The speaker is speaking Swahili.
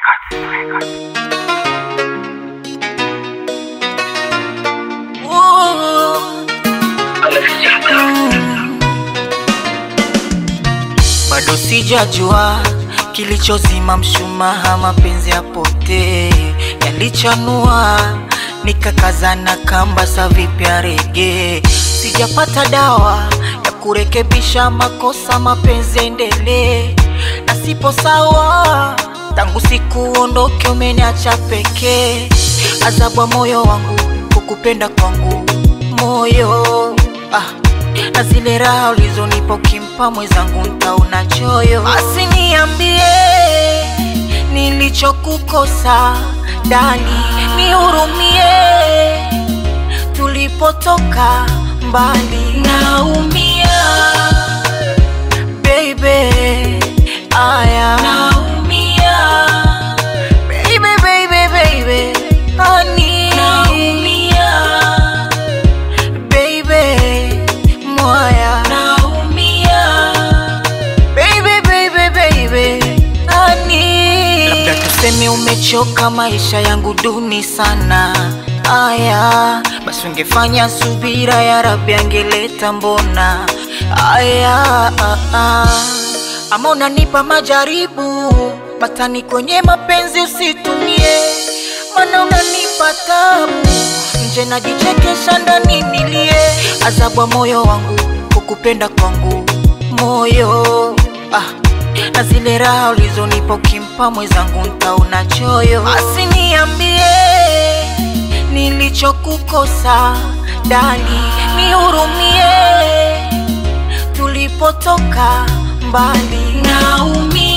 bado sijajua kilichozima mshumaa, mapenzi yapotee yalichanua, nikakazana kamba sa vipya rege, sijapata dawa ya kurekebisha makosa, mapenzi endelee na sipo sawa tangu siku ondoke, umeniacha pekee, adhabu ya moyo wangu kukupenda kwangu moyo ah na zile raha ulizonipa ukimpa mwenzangu ntaona choyo. Basi niambie nilichokukosa dali, nihurumie, tulipotoka mbali, naumia baby, aya naumia baby, baby, baby, honey naumia baby moya naumia baby baby baby ani labda tuseme umechoka maisha yangu duni sana aya basi ungefanya subira ya rabi angeleta mbona aya ah, ah. ama unanipa majaribu matani kwenye mapenzi usitumie mana unanipa tabu nje najichekesha ndani nilie adhabu ya moyo wangu kukupenda kwangu moyo ah, na zile raha ulizonipa ukimpa mwenzangu ntaona choyo basi niambie nilichokukosa dali nihurumie tulipotoka mbali naumia